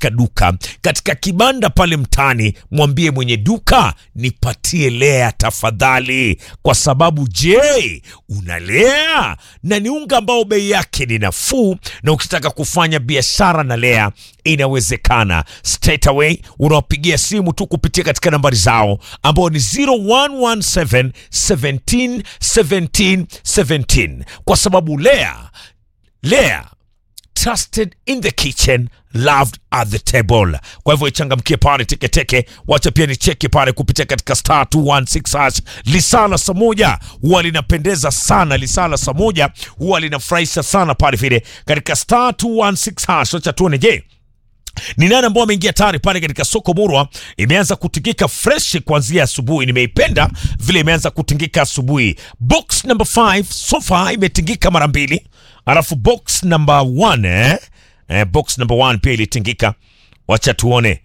katika duka, katika kibanda pale mtaani, mwambie mwenye duka nipatie Lea tafadhali, kwa sababu je, una Lea na ni unga ambao bei yake ni nafuu, na ukitaka kufanya biashara na Lea inawezekana. Straight away unawapigia simu tu kupitia katika nambari zao ambao ni 0117 17 17 17 kwa sababu Lea Lea trusted in the kitchen loved at the table. Kwa hivyo ichangamkie pale teketeke, wacha pia ni cheki pale kupitia katika star 216 hash. Lisala saa moja huwa linapendeza sana, lisala saa moja huwa linafurahisha sana pale vile katika star 216 hash. Wacha tuone, je ni nani ambao ameingia tayari pale katika soko murwa. Imeanza kutingika fresh kuanzia asubuhi, nimeipenda vile imeanza kutingika asubuhi. Box number 5 sofa imetingika mara mbili, alafu box number 1 eh? Eh, box number 1 pia ilitingika. Wacha tuone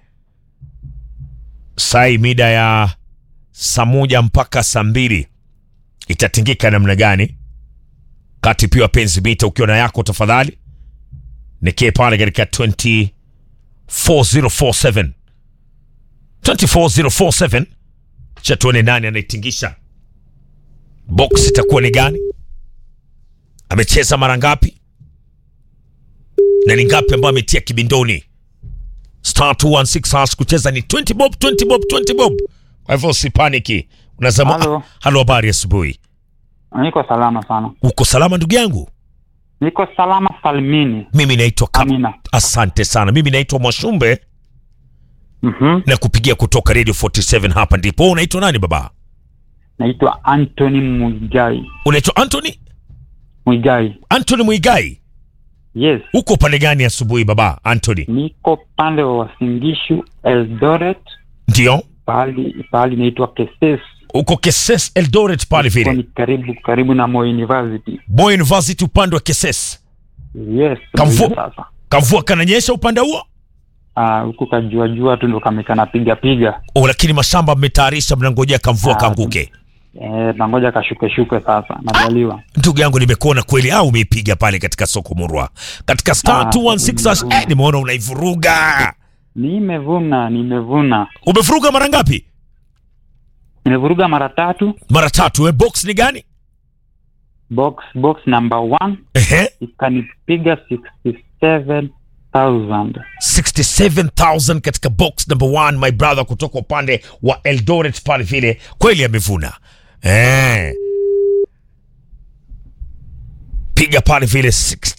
sai mida ya saa moja mpaka saa mbili itatingika namna gani? Kati pia wapenzi mita, ukiwa na yako tafadhali nikie pale katika 20 4047 24047 cha tuone nani anaitingisha box itakuwa ni gani amecheza mara ngapi na ni ngapi ambayo ametia kibindoni star 216 hash kucheza ni 20 bob 20 bob 20 bob kwa hivyo usipaniki unasema Halo. "Ah, halo habari asubuhi Niko salama sana, uko salama ndugu yangu niko salama salmini. mimi naitwa Kap- Amina. asante sana mimi naitwa mwashumbe Mhm. na kupigia kutoka radio 47 hapa ndipo Wewe unaitwa nani baba Naitwa Anthony Mwigai. unaitwa anthony Mwigai. anthony mwigai Yes, uko pande gani asubuhi baba anthony niko pande wa Wasingishu Eldoret, ndio pahali pahali naitwa Keses. uko keses eldoret pale Iko vile ni karibu karibu na Moi University. Moi university upande wa keses Yes. Kamvu- ndio Sasa kamvua kananyesha upande huo ah, huku kajua jua tu ndo kamekana piga piga. o lakini mashamba mmetayarisha mnangojea kamvua Ah, kanguke Eh, nangoja kashuke shuke sasa. Najaliwa. ndugu yangu nimekuona kweli au umeipiga pale katika soko murwa katika star Ah, 216 hash. eh, nimeona unaivuruga Nimevuna, nimevuna. umevuruga mara ngapi Nimevuruga mara tatu. mara tatu eh, box ni gani Box box number one Ehe. ikanipiga 67,000. 67000 katika box number one my brother kutoka upande wa eldoret pale vile kweli amevuna eh. piga pale vile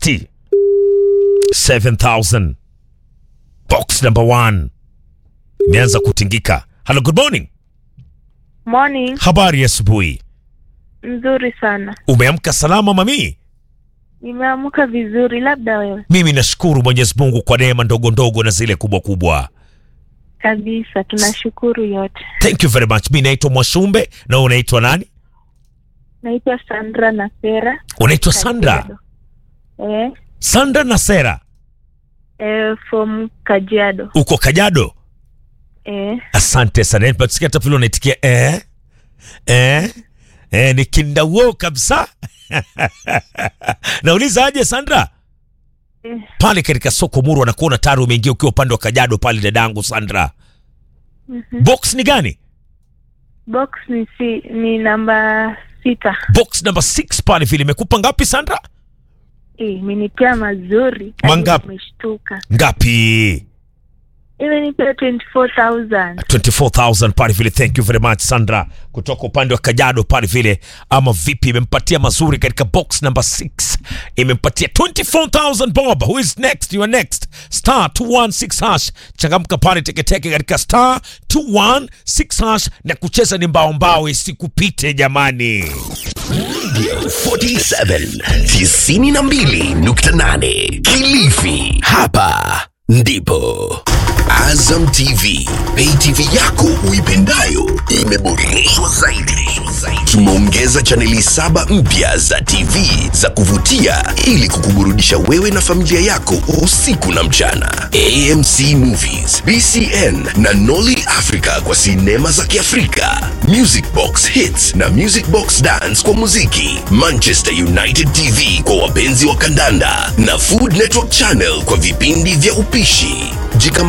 67000 box number one imeanza kutingika hello good morning Morning, habari ya asubuhi nzuri sana. umeamka salama mamii Nimeamka vizuri, labda wewe mimi nashukuru mwenyezi mungu kwa neema ndogo ndogo na zile kubwa kubwa kabisa. Tunashukuru yote. thank you very much mi naitwa mwashumbe na wewe unaitwa nani Naitwa Sandra Nasera. unaitwa sandra Kajiado. Eh, sandra na sera eh, from Kajiado. uko kajado Eh, asante sana nipasikia hata vile unaitikia eh, eh, eh, ni kindauo kabisa nauliza aje sandra eh, pale katika soko muru wanakuona tayari umeingia ukiwa upande wa kajado pale dadangu sandra mhm. box ni gani Box ni si, ni namba sita. box number 6 pale vile imekupa ngapi sandra Eh, imenipea mazuri. Mangapi? Nimeshtuka. ngapi Imenipea 24,000. 24000 pale vile thank you very much sandra kutoka upande wa kajado pale vile ama vipi imempatia mazuri katika box number 6 imempatia 24000 bob who is next you are next star 216 hash changamka pale teketeke katika star 216 hash na kucheza ni mbao mbao isikupite jamani 47 92.8 Kilifi. Hapa ndipo Azam TV, pay TV yako uipendayo imeboreshwa zaidi. Tumeongeza chaneli saba mpya za TV za kuvutia ili kukuburudisha wewe na familia yako usiku na mchana. AMC Movies, BCN na Nolly Africa kwa sinema za Kiafrika, Music Box Hits na Music Box Dance kwa muziki, Manchester United TV kwa wapenzi wa kandanda na Food Network Channel kwa vipindi vya upishi. Jikama